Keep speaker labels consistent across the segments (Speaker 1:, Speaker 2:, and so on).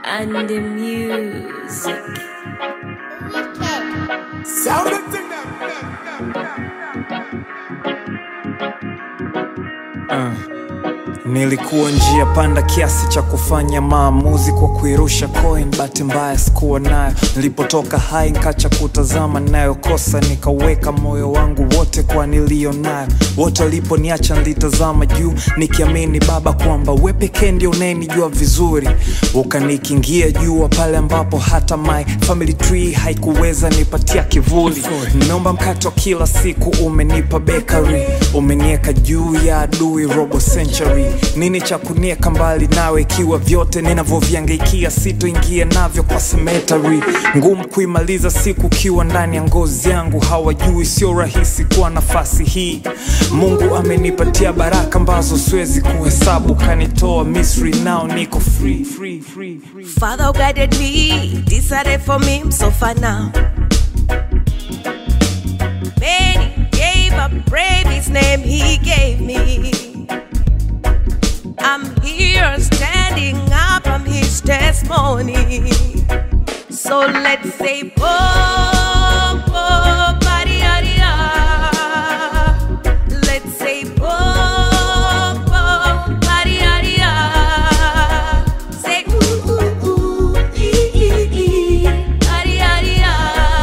Speaker 1: and the music.
Speaker 2: Sound the thing
Speaker 3: Nilikuwa njia panda kiasi cha kufanya maamuzi kwa kuirusha coin, bahati mbaya sikuwa nayo. Nilipotoka hai nkacha kutazama nayokosa, nikaweka moyo wangu wote kwa niliyo nayo. Wote waliponiacha nilitazama juu, nikiamini Baba kwamba we pekee ndio unayenijua vizuri. Ukanikingia jua pale ambapo hata my family tree haikuweza nipatia kivuli. Naomba mkate wa kila siku, umenipa bakery, umenieka juu ya adui robo century. Nini cha kunieka mbali nawe, ikiwa vyote ninavyoviangaikia sitoingia navyo kwa cemetery. Ngumu kuimaliza siku ukiwa ndani ya ngozi yangu, hawajui sio rahisi kuwa nafasi hii. Mungu amenipatia baraka ambazo siwezi kuhesabu, kanitoa Misri, nao niko free, free, free, free.
Speaker 1: Father who guided me, decided for me, I'm so far now. Many gave up, brave his name he gave me. I'm here standing up, I'm his testimony. So let's say, oh, oh, ba-di-ya-di-ya. Let's say, oh, oh, ba-di-ya-di-ya. Say, ooh, ooh, ooh, ee, ee, ee, ba-di-ya-di-ya.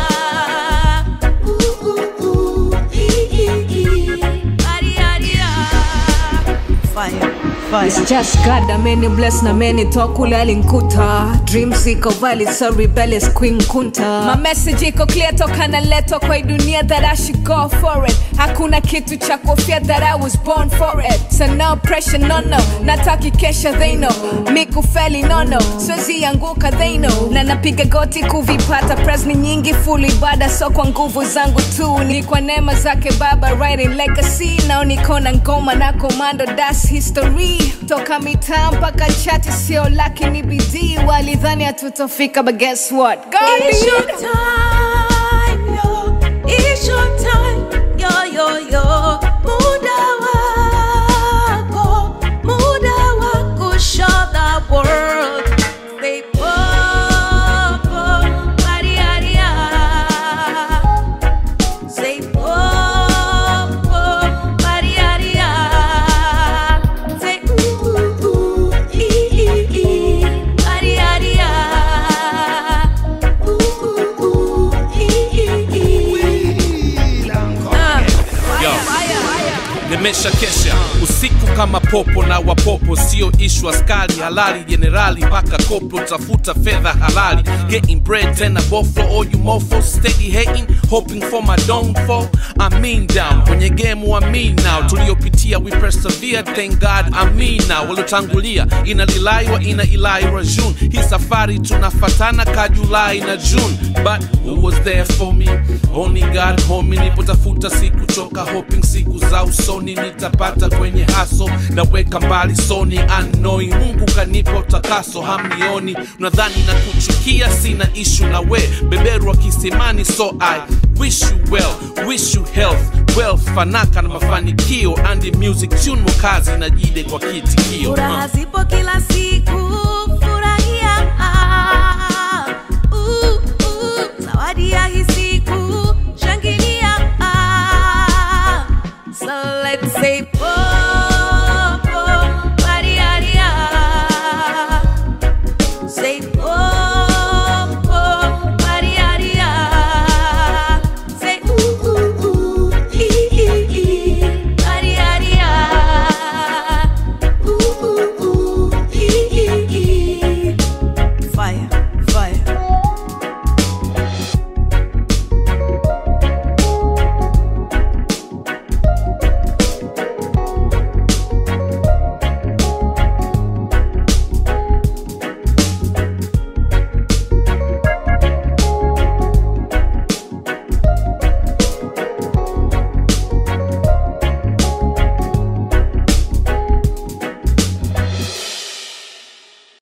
Speaker 1: Ooh, ooh, ooh, ee, ee, ee, ba-di-ya-di-ya. Fire, fire.
Speaker 4: It's just God, ameni bless na meni tokule alinkuta dreams iko valid so rebellious queen kunta my message iko clear toka naletwa kwa hii dunia that I should go for it hakuna kitu cha kuofia that I was born for it so no pressure no no nataki kesha they know mikufeli no no siwezi anguka they know na napiga goti kuvipata pres ni nyingi full ibada so kwa nguvu zangu tu ni kwa neema zake baba writing legacy nao niko na ngoma na komando das history toka mitaa mpaka chati sio laki ni bidii walidhani hatutofika but guess what God
Speaker 1: It's
Speaker 4: did.
Speaker 1: your time, yo. It's your time, yo, yo, yo. Muda wako, muda wako, show the world. Say, oh, oh, ba-di-ya-di-ya. Say, oh, oh, ba-di-ya-di-ya. Say, ooh, ooh, ooh, ee, ee, ee, ba-di-ya-di-ya. Ooh, ooh, ooh, ee, ee, ee. Ah,
Speaker 5: Yo.
Speaker 1: fire, fire.
Speaker 5: nimesha kesha usiku kama popo na wapopo sio ishu askari halali jenerali mpaka koplo tafuta fedha halali getting bread tena boflo all you mofo steady hating hoping for my downfall I mean down kwenye game wa me now tuliopitia we persevere thank God I mean now waliotangulia ina lilaiwa ina ilaira June hii safari tunafatana ka Julai na June but who was there for me only God homie nipotafuta siku choka hoping siku za usoni nitapata kwenye haso naweka mbali soni unknowing Mungu kanipa utakaso hamnioni nadhani na kuchukia sina ishu na we beberu wa kisimani so I wish you well wish you health wealth fanaka na mafanikio and music tune mokazi na jide kwa kitikio
Speaker 1: furaha
Speaker 5: uh.
Speaker 1: zipo kila siku